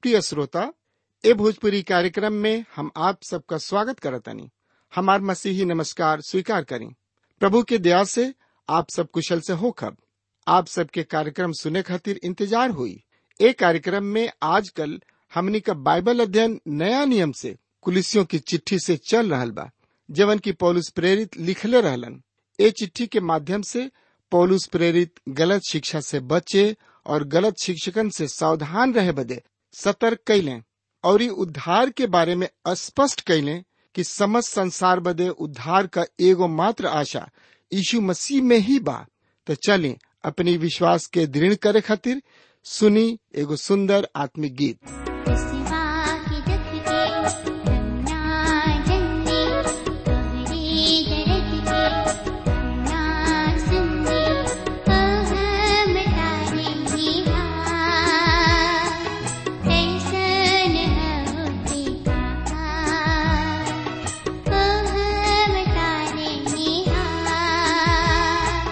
प्रिय श्रोता ए भोजपुरी कार्यक्रम में हम आप सबका स्वागत करतनी हमार मसीही नमस्कार स्वीकार करें प्रभु के दया से आप सब कुशल से हो खब आप सबके कार्यक्रम सुने खातिर इंतजार हुई ए कार्यक्रम में आजकल हमनी का बाइबल अध्ययन नया नियम से कुलिसियों की चिट्ठी से चल रहल बा जवन की पौलुस प्रेरित लिखले रहलन ए चिट्ठी के माध्यम से पौलुस प्रेरित गलत शिक्षा से बचे और गलत शिक्षकन से सावधान रहे बदे सतर्क कैलें और ई उद्धार के बारे में स्पष्ट कैलें कि समस्त संसार बदे उद्धार का एगो मात्र आशा यीशु मसीह में ही बा तो चलें अपनी विश्वास के दृढ़ करे खातिर सुनी एगो सुंदर आत्मिक गीत सिवा की दुख के रंगना जन्ने तोहरी दर्द के रंगना सुनने हम तारे ही हार कैसन होते कहा हम तारे ही हार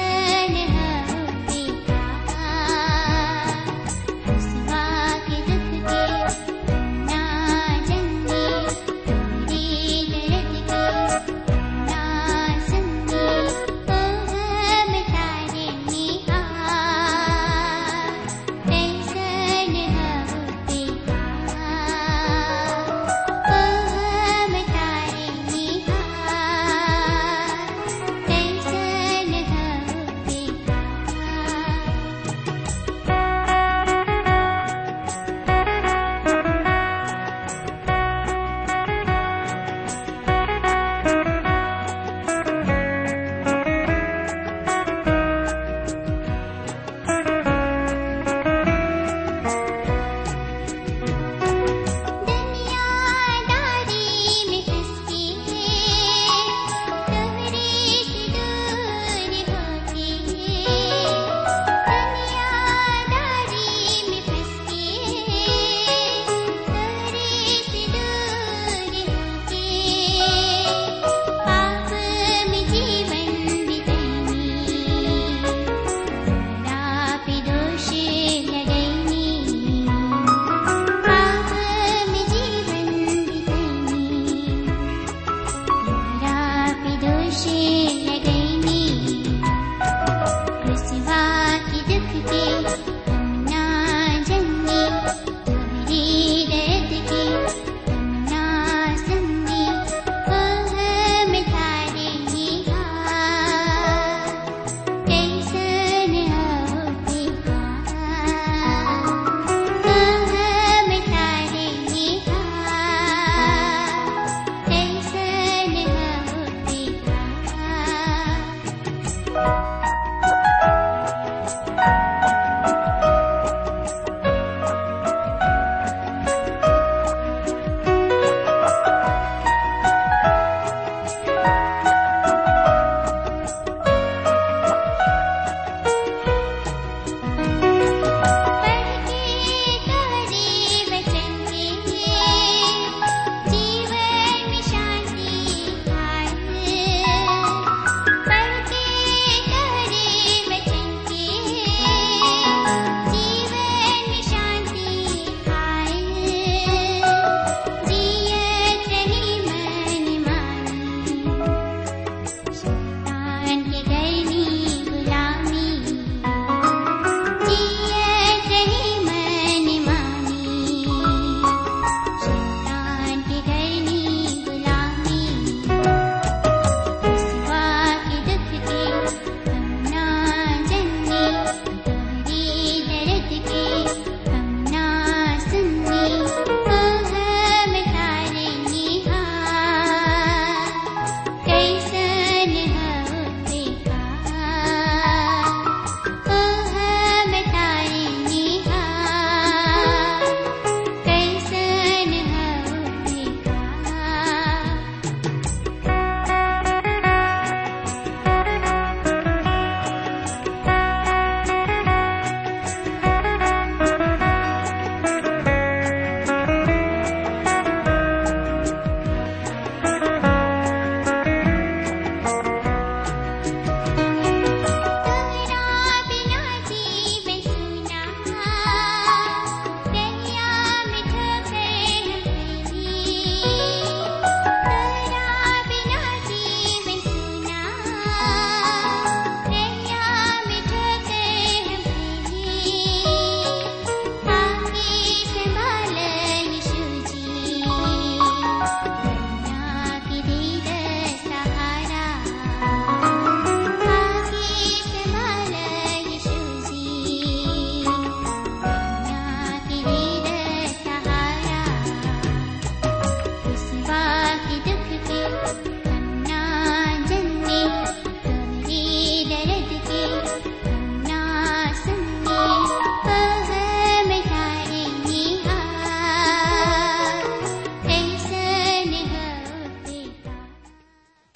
कैसन होते कहा सिवा के दुख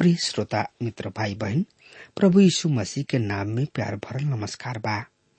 प्रिय श्रोता मित्र भाई बहन प्रभु यीशु मसीह के नाम में प्यार भरल नमस्कार बा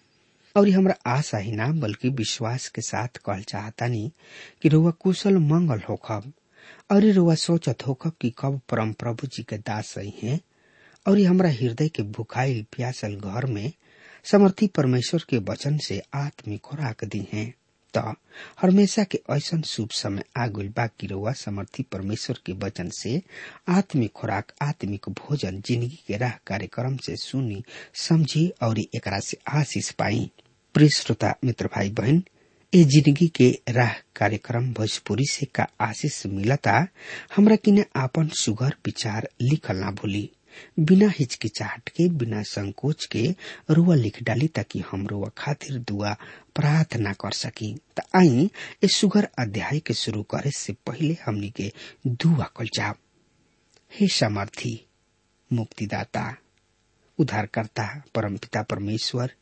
और ये हमरा आशा ही ना बल्कि विश्वास के साथ कहल चाहतानी कि रुआ कुशल मंगल होखब और ये रुआ सोचत होखब कि कब परम प्रभु जी के दास सही हैं और ये हमरा हृदय के भुखाइल प्यासल घर में समर्थी परमेश्वर के वचन से आत्मिक खुराक दी हैं त हमेशा के ऐसन शुभ समय आगुल बा कि रउआ समर्थी परमेश्वर के वचन से आत्मिक खुराक आत्मिक भोजन जिंदगी के राह कार्यक्रम से सुनी समझी और एकरा से आशीष पाई प्रिय श्रोता मित्र भाई बहन ए जिंदगी के राह कार्यक्रम भोजपुरी से का आशीष मिलता हमरा किने आपन सुगर विचार लिखल ना भूली बिना हिचकिचाहट के बिना संकोच के रुआ लिख डाली ताकि हम रुआ खातिर दुआ प्रार्थना कर सकी त आई इस सुगर अध्याय के शुरू करे से पहले हमनी के दुआ कल जाब हे समर्थी मुक्तिदाता उद्धारकर्ता परमपिता परमेश्वर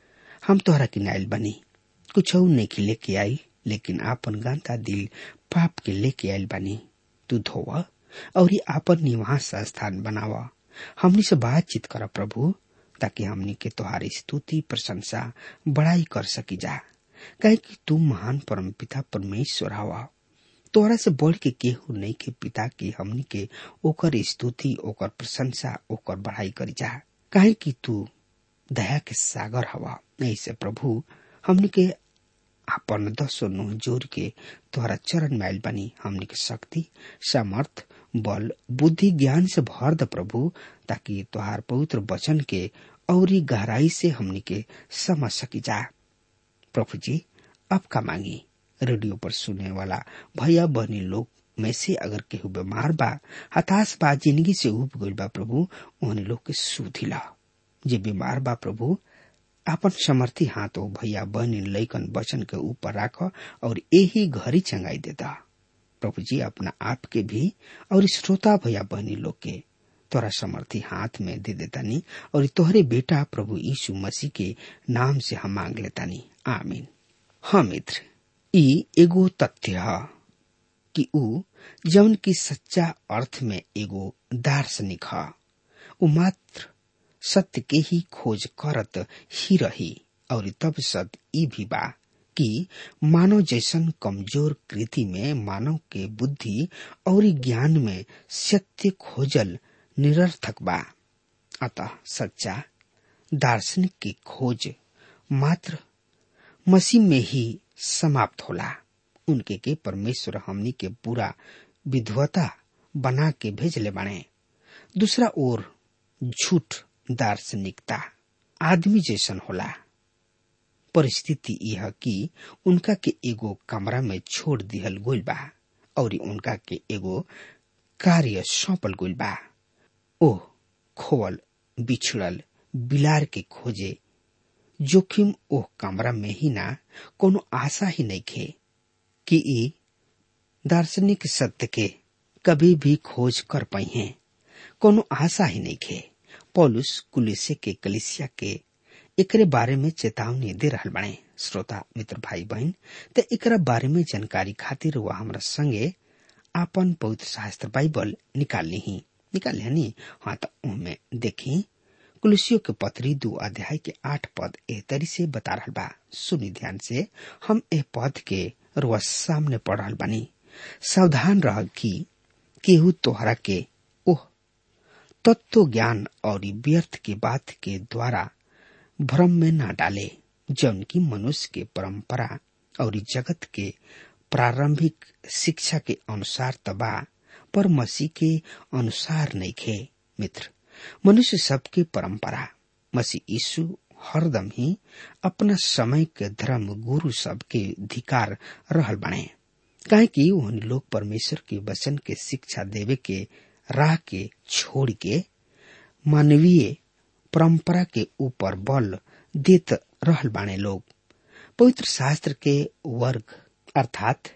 हम तोहरा किनाइल बनी कुछ नहीं लेके आई लेकिन आपन गंदा दिल पाप के लेके आयल बनी तू धोवा और ये आपन निवास स्थान बनावा हमनी से बातचीत कर प्रभु ताकि हमनी के तुम्हारी स्तुति प्रशंसा बड़ाई कर सकी जा कहे कि तू महान परम पिता परमेश्वर हवा तोहरा से बढ़ के केहू नहीं के पिता की हमनी के ओकर स्तुति ओकर प्रशंसा ओकर बढ़ाई करी जा कहे कि तू दया के सागर हवा ऐसे प्रभु हमनी के अपन दसो नुह जोर के तोहरा चरण मैल बनी हमनी के शक्ति सामर्थ बल बुद्धि ज्ञान से भर द प्रभु ताकि तुहार पवित्र वचन के और गहराई से हमनी के समझ सकी जा प्रभु जी अब का मांगी रेडियो पर सुनने वाला भैया बहनी लोग में से अगर केहू बीमार बा हताश बा जिंदगी से उब गइल बा प्रभु उन्हें लोग के सुधिला जे बीमार बा प्रभु अपन समर्थी हाथ हो भैया बहनी लैकन वचन के ऊपर राख और यही घरी चंगाई देता प्रभु जी अपना आप के भी और श्रोता भैया बहनी लोग के तोरा समर्थी हाथ में दे देतानी और तोहरे बेटा प्रभु यीशु मसीह के नाम से हम मांग लेतानी आमीन हाँ मित्र ई एगो तथ्य है कि ऊ जौन की सच्चा अर्थ में एगो दार्शनिक है ऊ मात्र सत्य के ही खोज करत ही रही और तब सत्य ई भी बा कि मानव जैसन कमजोर कृति में मानव के बुद्धि और ज्ञान में सत्य खोजल निरर्थक बा अतः सच्चा दार्शनिक की खोज मात्र मसीह में ही समाप्त होला उनके के परमेश्वर हमनी के पूरा विधवता बना के भेजले बने दूसरा ओर झूठ दार्शनिकता आदमी जैसन होला परिस्थिति यह कि उनका के एगो कमरा में छोड़ दिहल गोल बा और उनका के एगो कार्य सौंपल गोल बा ओ खोवल बिछड़ल बिलार के खोजे जोखिम ओह कमरा में ही ना कोनो आशा ही नहीं खे कि ई दार्शनिक सत्य के कभी भी खोज कर पाई हैं कोनो आशा ही नहीं खे पौलुस कुलिसे के कलिसिया के एकरे बारे में चेतावनी दे रहल बने श्रोता मित्र भाई बहन त एकरा बारे में जानकारी खातिर वह हमरा संगे आपन पवित्र शास्त्र बाइबल निकाल ली निकाल ली हाँ तो उनमें देखी कुलसियों के पत्री दो अध्याय के आठ पद एह तरी से बता रहल बा सुनी ध्यान से हम एह पद के रुआ सामने पढ़ रहल बानी सावधान रह कि केहू तोहरा के ओह तत्व ज्ञान और व्यर्थ के बात के द्वारा भ्रम में न डाले जौन की मनुष्य के परंपरा और जगत के प्रारंभिक शिक्षा के अनुसार तबा पर मसीह के अनुसार नहीं खे मित्र मनुष्य सबके परंपरा मसीह यीशु हरदम ही अपना समय के धर्म गुरु सब के धिकार रहल बने काहे कि उन लोग परमेश्वर के वचन के शिक्षा देवे के राह के छोड़ के मानवीय परंपरा के ऊपर बल देत रहल बाने लोग पवित्र शास्त्र के वर्ग अर्थात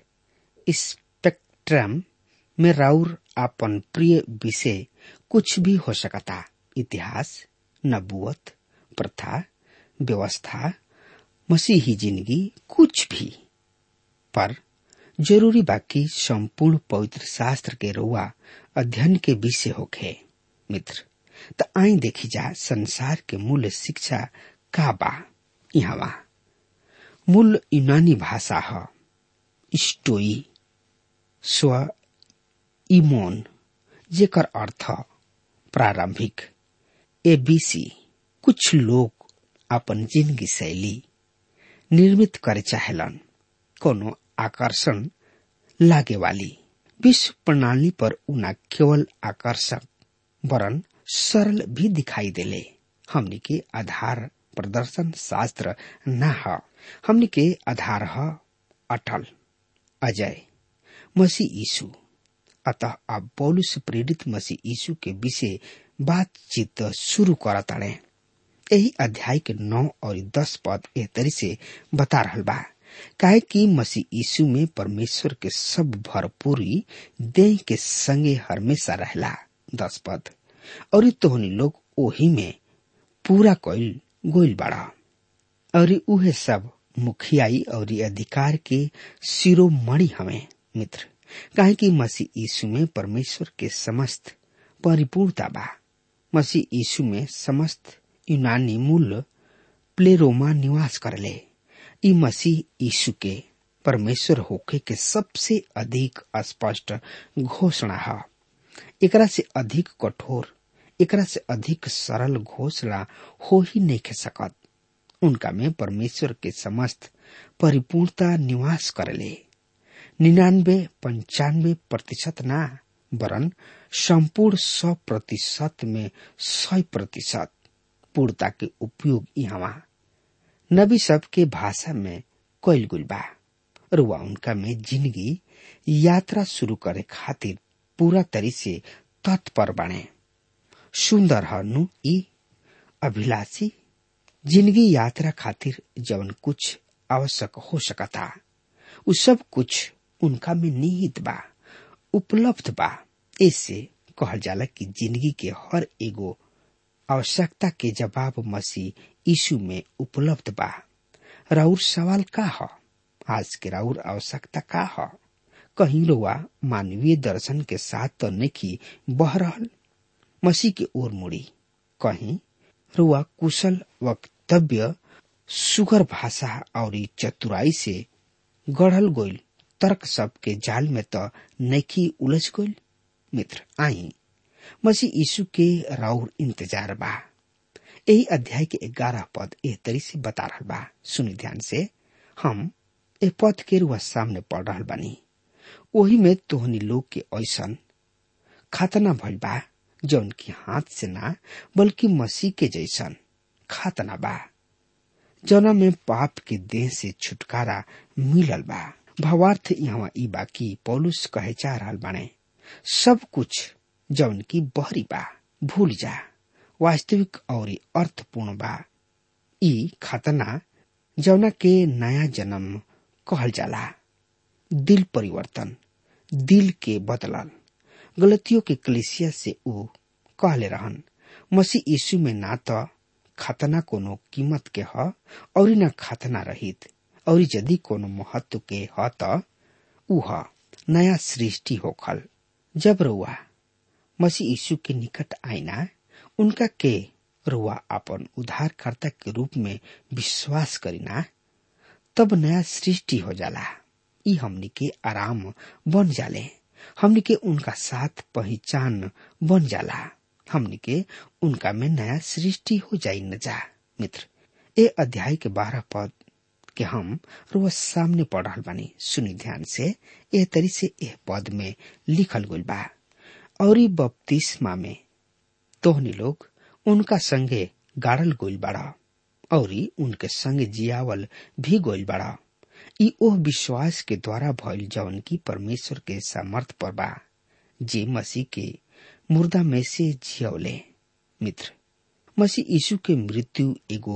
स्पेक्ट्रम में राउर अपन प्रिय विषय कुछ भी हो सकता इतिहास नबुअत प्रथा व्यवस्था मसीही जिंदगी कुछ भी पर जरूरी बाकी संपूर्ण पवित्र शास्त्र के रुआ अध्ययन के विषय होखे मित्र त आई देखी जा संसार के मूल शिक्षा का बा यहाँ मूल यूनानी भाषा ह स्टोई स्व इमोन जेकर अर्थ प्रारंभिक एबीसी कुछ लोग अपन जिंदगी शैली निर्मित करे चाहेलन कोनो आकर्षण लागे वाली विश्व प्रणाली पर उना केवल आकर्षक वरन सरल भी दिखाई देले हमनी के आधार प्रदर्शन शास्त्र न ह हमनी के आधार ह अटल अजय मसीह यीशु अतः अब पौलुस प्रेरित मसीह यीशु के विषय बातचीत शुरू करताड़े यही अध्याय के नौ और दस पद एह तरी से बता रहल बा काहे कि मसीह यीशु में परमेश्वर के सब भरपूरी देह के संगे हमेशा रहला दस पद और तोहनी लोग ओही में पूरा कइल गोइल बाड़ा और उहे सब मुखियाई और अधिकार के शिरोमणि हमें मित्र काहे कि मसीह यीशु में परमेश्वर के समस्त परिपूर्णता बा मसीह यीशु में समस्त यूनानी मूल प्लेरोमा निवास करले ई मसीह यीशु के परमेश्वर होके के सबसे अधिक स्पष्ट घोषणा है एकरा से अधिक कठोर एकरा से अधिक सरल घोषणा हो ही नहीं के सकत उनका में परमेश्वर के समस्त परिपूर्णता निवास करले निन्यानबे पंचानबे प्रतिशत ना वरन संपूर्ण सौ प्रतिशत में सौ प्रतिशत पूर्णता के उपयोग यहाँ नबी सब के भाषा में कैल गुल बा रुआ उनका में जिंदगी यात्रा शुरू करे खातिर पूरा तरी से तत्पर बने सुंदर हनु ई अभिलाषी जिंदगी यात्रा खातिर जवन कुछ आवश्यक हो सकता उ सब कुछ उनका में निहित बा उपलब्ध बा ऐसे कहल जाला कि जिंदगी के हर एगो आवश्यकता के जवाब मसीह यीशु में उपलब्ध बा राउर सवाल का ह आज के राउर आवश्यकता का ह कहीं रोआ मानवीय दर्शन के साथ तो नहीं बह रहल मसीह के ओर मुड़ी कहीं रुआ कुशल वक्तव्य सुगर भाषा और चतुराई से गढ़ल गोइल तर्क सब के जाल में तो नैखी उलझ गोइल मित्र आई मसीह यीशु के राउर इंतजार बा यही अध्याय के ग्यारह पद एह तरी से बता रहा बा सुनी ध्यान से हम ए पद के रुआ सामने पढ़ रहा बानी ओही में तोहनी लोग के ऐसन खतना भइल बा जौन की हाथ से ना बल्कि मसीह के जैसन खातना बा जौना में पाप के देह से छुटकारा मिलल बा भावार्थ यहाँ ई बा की पौलुस कहे चाह रहल बाने सब कुछ जौन की बहरी बा भूल जा वास्तविक और अर्थपूर्ण बा ई खतना जौना के नया जन्म कहल जाला दिल परिवर्तन दिल के बदलल गलतियों के कलिसिया से ऊ कहले रहन मसीह यीशु में ना तो खतना कोनो कीमत के ह और न खतना रहित और यदि कोनो महत्व के ह त ऊ ह नया सृष्टि होखल जब रुआ मसीह यीशु के निकट आईना उनका के रुआ अपन उद्धारकर्ता के रूप में विश्वास करीना तब नया सृष्टि हो जाला ई हमनी के आराम बन जाले हमनी के उनका साथ पहचान बन जाला हमनी के उनका में नया सृष्टि हो जाई न जा मित्र ए अध्याय के बारह पद के हम रोज सामने पढ़ रहा बानी सुनी ध्यान से एह तरी से एह पद में लिखल गइल बा और ई बपतिस्मा में तोहनी लोग उनका संगे गाड़ल गइल बाड़ा और उनके संगे जियावल भी गइल बाड़ा ई ओह विश्वास के द्वारा भइल जवन की परमेश्वर के सामर्थ पर बा जे मसीह के मुर्दा में से जियवले मित्र मसीह यीशु के मृत्यु एगो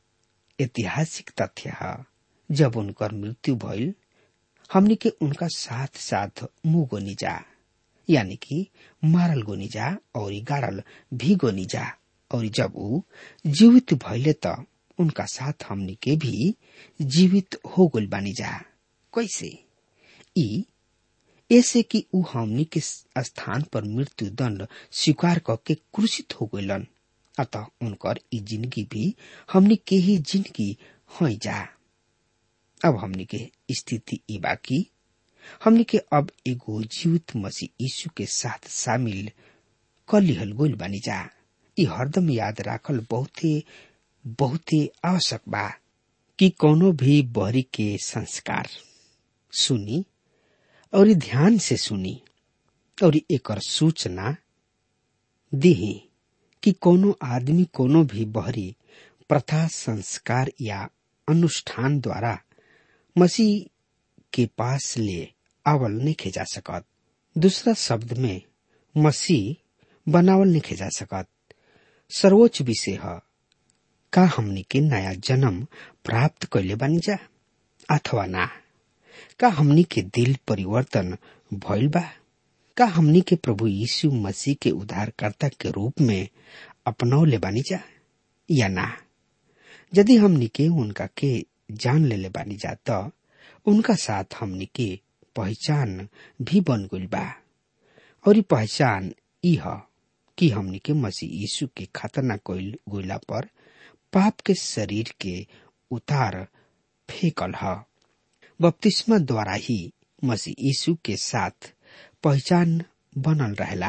ऐतिहासिक तथ्य है जब उनकर मृत्यु भइल हमनी के उनका साथ साथ मुंह गोनी जा यानी कि मारल गोनी जा और गाड़ल भी गोनी जा और जब ऊ जीवित भइले त उनका साथ हमनी के भी जीवित हो गइल बानी जा कैसे ई ऐसे कि ऊ हमनी के स्थान पर मृत्यु दंड स्वीकार करके क्रूसित हो गइलन अतः उनकर ई जिंदगी भी हमनी के ही जिंदगी हो जा अब हमनी के स्थिति ई बाकी हमनी के अब एगो जीवित मसीह यीशु के साथ शामिल कर लिहल गोल बानी जा ई हरदम याद राखल बहुते बहुते आवश्यक बा कि कोनो भी बहरी के संस्कार सुनी और ध्यान से सुनी और एकर सूचना दिही कि कोनो आदमी कोनो भी बहरी प्रथा संस्कार या अनुष्ठान द्वारा मसीह के पास ले आवल नहीं जा सकत दूसरा शब्द में मसीह बनावल नहीं जा सकत सर्वोच्च विषय है का हमनी के नया जन्म प्राप्त कैले बानी जा अथवा ना का हमनी के दिल परिवर्तन भइल बा का हमनी के प्रभु यीशु मसीह के उद्धारकर्ता के रूप में अपनौले बानी जा या ना यदि हमनी के उनका के जान लेले बानी जा तो उनका साथ हमनी के पहचान भी बन गइल बा और पहचान ई ह कि हमनी के मसीह यीशु के खतना कइल गइला पर पाप के शरीर के उतार फेंकल ह बपतिस्मा द्वारा ही मसीह यीशु के साथ पहचान बनल रहेला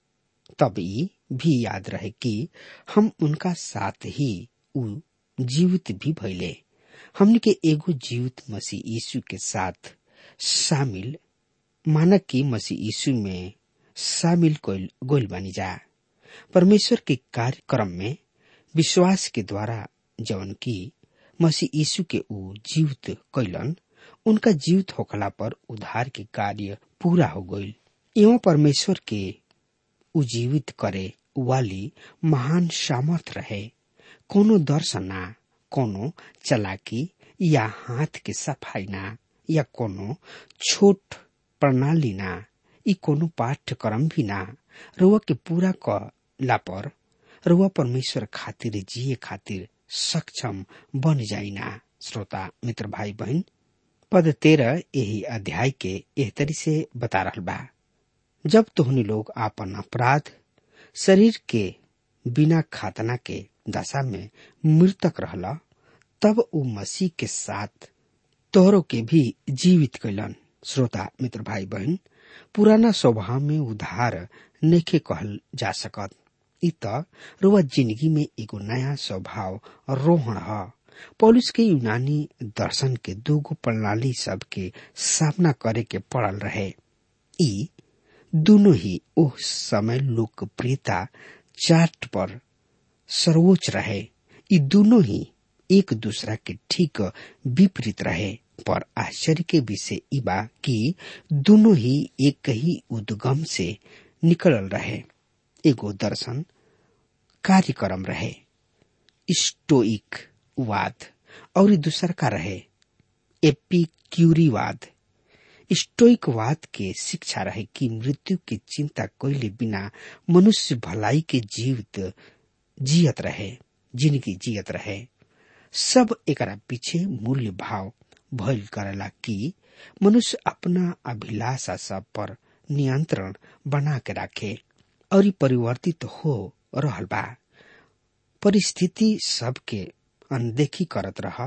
तब ई भी याद रहे कि हम उनका साथ ही उ जीवित भी भइले हमने के एगो जीवित मसीह यीशु के साथ शामिल मानक की मसीह यीशु में शामिल गोल बनी जा परमेश्वर के कार्यक्रम में विश्वास के द्वारा जवन की मसीह यीशु के ऊ जीवित कैलन उनका जीवित होखला पर उद्धार के कार्य पूरा हो गईल एवं परमेश्वर के उजीवित करे वाली महान सामर्थ रहे कोनो दर्शन ना कोनो चलाकी या हाथ के सफाई ना या कोनो छोट प्रणाली ना ई कोनो पाठ्यक्रम भी ना रुआ के पूरा कला पर रुआ परमेश्वर खातिर जिए खातिर सक्षम बन जाइना श्रोता मित्र भाई बहन पद तेरह यही अध्याय के एह तरी से बता रहा बा जब तोहनी लोग आपन अपराध शरीर के बिना खातना के दशा में मृतक रहला तब उ मसीह के साथ तोहरों के भी जीवित कैलन श्रोता मित्र भाई बहन पुराना स्वभाव में उधार नेखे कहल जा सकत इ त रुआ जिंदगी में एगो नया स्वभाव रोहण ह पौलुस के यूनानी दर्शन के दूगो प्रणाली सब के सामना करे के पड़ल रहे ई दोनों ही उस समय लोकप्रियता चार्ट पर सर्वोच्च रहे ई दोनों ही एक दूसरा के ठीक विपरीत रहे पर आश्चर्य के विषय ई बा कि दोनों ही एक ही उद्गम से निकलल रहे एगो दर्शन कार्यक्रम रहे स्टोइक वाद और दूसर का रहे एपिक्यूरीवाद स्टोइकवाद के शिक्षा रहे कि मृत्यु की चिंता कोयले बिना मनुष्य भलाई के जीवित जियत रहे जिंदगी जियत रहे सब एकरा पीछे मूल्य भाव भइल करेला कि मनुष्य अपना अभिलाषा सब पर नियंत्रण बना के रखे और परिवर्तित हो रहल बा परिस्थिति सबके अनदेखी करत रह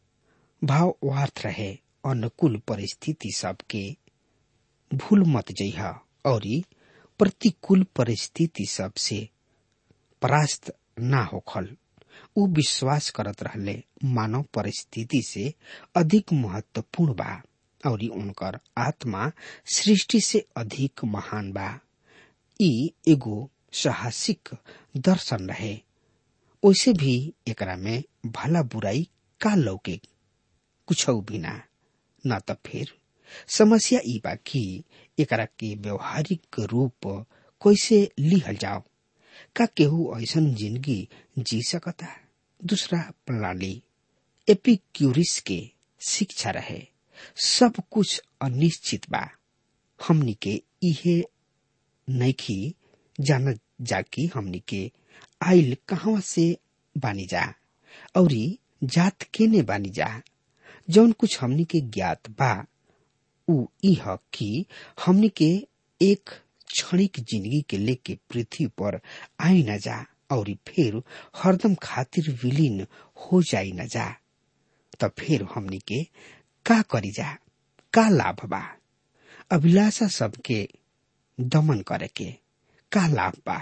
भावार्थ रहे अनुकूल परिस्थिति सबके भूल मत जइह और प्रतिकूल परिस्थिति सबसे परास्त ना होखल उ विश्वास करत रहले मानव परिस्थिति से अधिक महत्वपूर्ण बा और उनकर आत्मा सृष्टि से अधिक महान बा ई एगो साहसिक दर्शन रहे वैसे भी एकरा में भला बुराई का लौके कुछ भी ना न त फिर समस्या ई बा कि एकरा के व्यवहारिक रूप कैसे लिहल जाओ का केहू ऐसन जिंदगी जी सकता दूसरा प्रणाली एपिक्यूरिस के शिक्षा रहे सब कुछ अनिश्चित बा हमनी के इहे नैखी जान जाकी हमनी के आइल कहवा से बानी जा और जात केने बानी जा जौन कुछ हमनी के ज्ञात बा उ इह कि हमनी के एक क्षणिक जिंदगी के लेके पृथ्वी पर आई न जा और फिर हरदम खातिर विलीन हो जाई न जा त फिर हमनी के का करी जा का लाभ बा अभिलाषा सबके दमन करे के का लाभ बा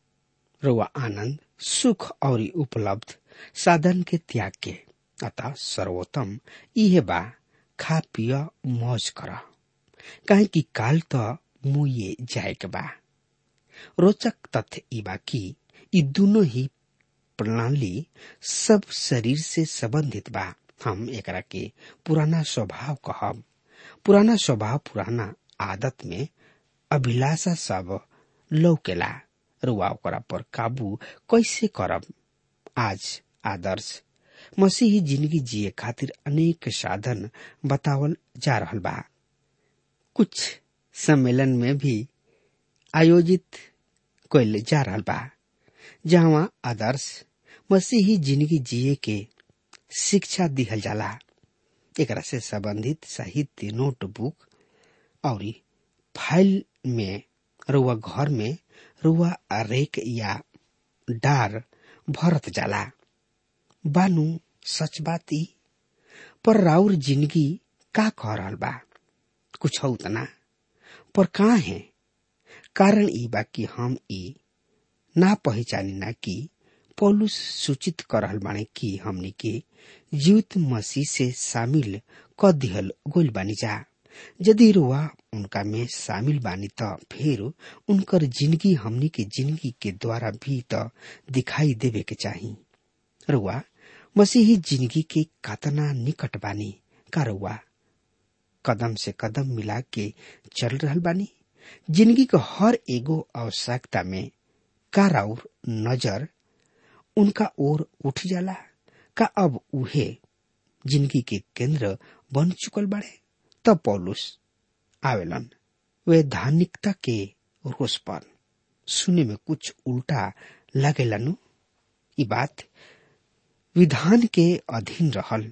रुआ आनंद सुख और उपलब्ध साधन के त्याग के अतः सर्वोत्तम इहे बा खा पिय मौज कर काहे कि काल त मुए जाए के बा रोचक तथ्य ई बा कि ई दोनों ही प्रणाली सब शरीर से संबंधित बा हम एकरा के पुराना स्वभाव कहब पुराना स्वभाव पुराना आदत में अभिलाषा सब लौकेला रुआ ओकरा पर काबू कैसे करब आज आदर्श मसीही जिंदगी जिए खातिर अनेक साधन बतावल जा रहल बा कुछ सम्मेलन में भी आयोजित कैल जा रहल बा जहाँ आदर्श मसीही जिंदगी जिए के शिक्षा दिहल जाला एकरा से संबंधित साहित्य नोटबुक और फाइल में रुआ घर में रुआ रेक या डार भरत जाला बानू सच बात ई पर राउर जिंदगी का कह रहल बा कुछ उतना पर कहा है कारण ई बा कि हम ई ना पहचानी ना कि पौलुस सूचित कर रहल बाने कि हमनी के जीवित मसीह से शामिल क दिहल गोल बानी जा यदि रुआ उनका में शामिल बानी त फिर उनकर जिंदगी हमनी के जिंदगी के द्वारा भी त दिखाई देवे के चाही रुआ मसीही जिंदगी के कातना निकट बानी का रुआ कदम से कदम मिला के चल रहल बानी जिंदगी के हर एगो आवश्यकता में का राउर नजर उनका ओर उठ जाला का अब उहे जिंदगी के केंद्र बन चुकल बाड़े तब पौलुस आवेलन वे धार्मिकता के रोष पर सुने में कुछ उल्टा लगेलनु ई बात विधान के अधीन रहल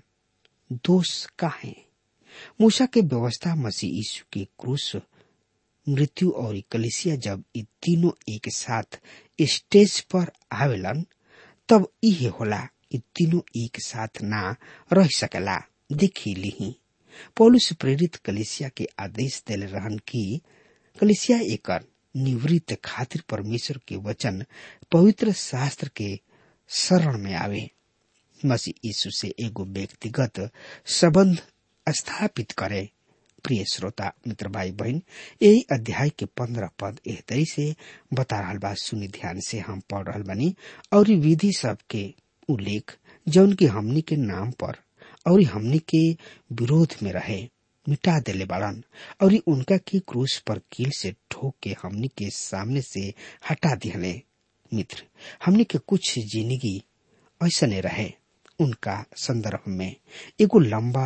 दोष का है मूसा के व्यवस्था मसीह यीशु के क्रूस मृत्यु और कलिसिया जब ये तीनों एक साथ स्टेज पर आवेलन तब इहे होला ये तीनों एक साथ ना रह सकेला देखी लिही पौलुस प्रेरित कलिसिया के आदेश दिले रहन कि कलिसिया एकर निवृत्त खातिर परमेश्वर के वचन पवित्र शास्त्र के शरण में आवे मसीह यीशु से एगो व्यक्तिगत संबंध स्थापित करे प्रिय श्रोता मित्र भाई बहन यही अध्याय के पंद्रह पद एह तरी से बता रहा बा सुनी ध्यान से हम पढ़ रहा बनी और विधि सब के उल्लेख जौन की हमनी के नाम पर और हमनी के विरोध में रहे मिटा देले बाड़न और उनका के क्रूस पर कील से ठोक के हमनी के सामने से हटा दिहले मित्र हमनी के कुछ जिंदगी ऐसा नहीं रहे उनका संदर्भ में एगो लंबा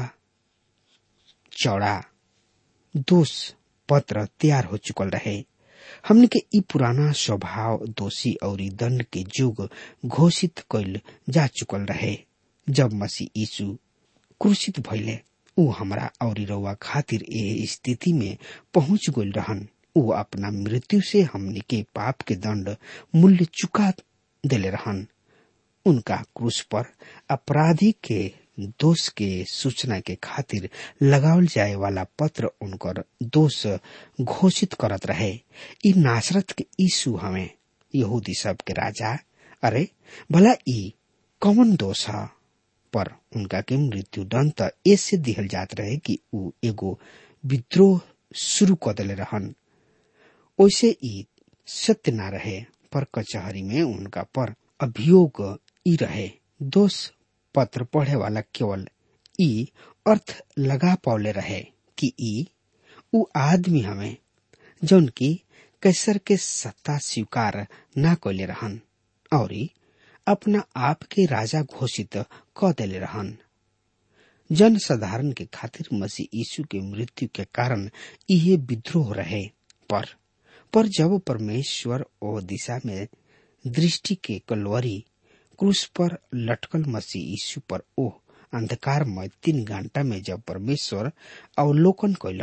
चौड़ा दोष पत्र तैयार हो चुकल रहे हमने के ई पुराना स्वभाव दोषी और दंड के युग घोषित कैल जा चुकल रहे जब मसीह यीशु क्रूसित भइले ऊ हमरा और रउआ खातिर ए स्थिति में पहुंच गइल रहन ऊ अपना मृत्यु से हमने के पाप के दंड मूल्य चुका देले रहन उनका क्रूस पर अपराधी के दोष के सूचना के खातिर लगावल जाए वाला पत्र उनकर दोष घोषित करत रहे ई नासरत के यीशु हमें यहूदी सब के राजा अरे भला ई कौन दोष है पर उनका के मृत्यु दंड त ऐसे दिहल जात रहे कि ऊ एगो विद्रोह शुरू कर दिले रहन ओइसे ई सत्य ना रहे पर कचहरी में उनका पर अभियोग ई रहे दोष पत्र पढ़े वाला केवल ई अर्थ लगा पौले रहे कि ई उ आदमी हमें जौन की कैसर के सत्ता स्वीकार ना कैले रहन और अपना आप के राजा घोषित क देले रहन जन साधारण के खातिर मसीह यीशु के मृत्यु के कारण इहे विद्रोह रहे पर पर जब परमेश्वर ओ दिशा में दृष्टि के कलवरी क्रूस पर लटकल मसीह यीशु पर ओह अंधकार में तीन घंटा में जब परमेश्वर अवलोकन कैलन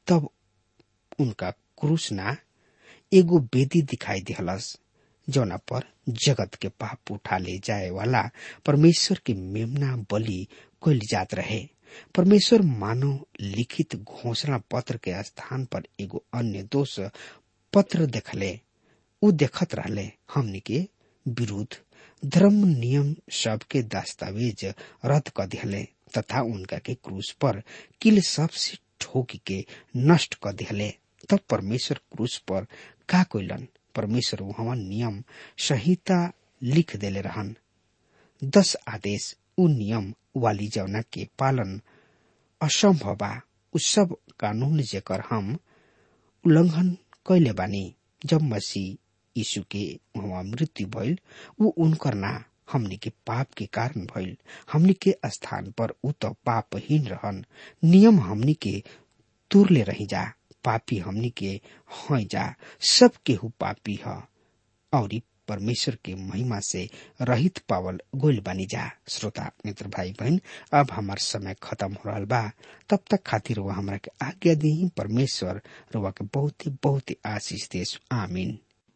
तब उनका क्रूस ना एगो बेदी दिखाई दिहलस जौना पर जगत के पाप उठा ले जाए वाला परमेश्वर के मेमना बलि कोल जात रहे परमेश्वर मानव लिखित घोषणा पत्र के स्थान पर एगो अन्य दोष पत्र देखले उ देखत रहले हमनी के विरुद्ध धर्म नियम सब के दस्तावेज रद्द कर दिहले तथा उनका के क्रूस पर किल सबसे ठोक के नष्ट कर दिहले तब परमेश्वर क्रूस पर का कोइलन परमेश्वर वहाँ नियम संहिता लिख देले रहन दस आदेश उ नियम वाली जवना के पालन असंभव बा उ सब कानून जेकर हम उल्लंघन कैले बानी जब मसीह यीशु के वहाँ मृत्यु भइल उ उनकर ना हमनी के पाप के कारण भइल हमनी के स्थान पर उ तो पापहीन रहन नियम हमनी के तुरले रही जा पापी हमनी के हैं जा सब केहू पापी ह और परमेश्वर के महिमा से रहित पावल गोल बनी जा श्रोता मित्र भाई बहन अब हमार समय खत्म हो रहा बा तब तक खातिर वो हमरा के आज्ञा दी परमेश्वर रुआ के बहुत ही बहुत ही आशीष देश आमीन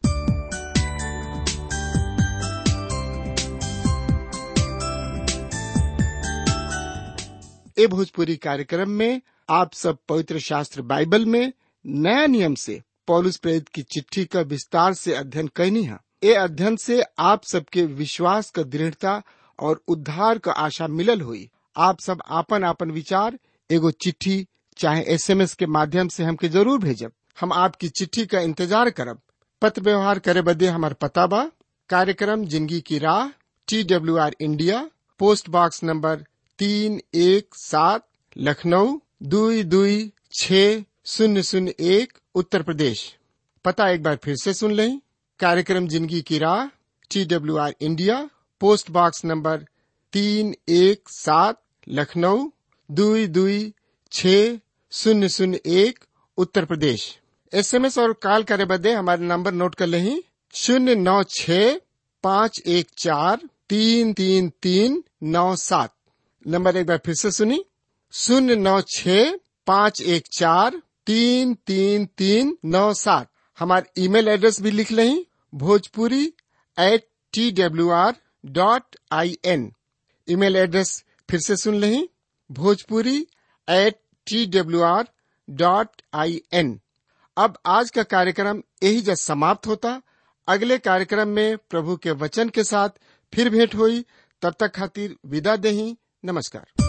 ए भोजपुरी कार्यक्रम में आप सब पवित्र शास्त्र बाइबल में नया नियम से पौलुस प्रेरित की चिट्ठी का विस्तार से अध्ययन कैनी है ए अध्ययन से आप सबके विश्वास का दृढ़ता और उद्धार का आशा मिलल हुई आप सब आपन आपन विचार एगो चिट्ठी चाहे एसएमएस के माध्यम से हमके जरूर भेजब हम आपकी चिट्ठी का इंतजार करब पत्र व्यवहार करे बदे हमार पता बा कार्यक्रम जिंदगी की राह T W R India post box number तीन एक सात लखनऊ दुई दुई छ शून्य शून्य एक उत्तर प्रदेश पता एक बार फिर से सुन लें कार्यक्रम जिंदगी की राह T W R India post box number तीन एक सात लखनऊ दुई दुई छ शून्य शून्य एक उत्तर प्रदेश एसएमएस और कॉल करे बदे हमारे नंबर नोट कर लें शून्य नौ छ पाँच एक चार तीन तीन तीन नौ सात नंबर एक बार फिर से सुनी शून्य नौ छ पाँच एक चार तीन तीन तीन नौ सात हमारे ईमेल एड्रेस भी लिख लें Bhojpuri at T W R dot I N email address फिर से सुन लें Bhojpuri at T W R dot I N अब आज का कार्यक्रम यही जब समाप्त होता अगले कार्यक्रम में प्रभु के वचन के साथ फिर भेंट हुई तब तक खातिर विदा दही नमस्कार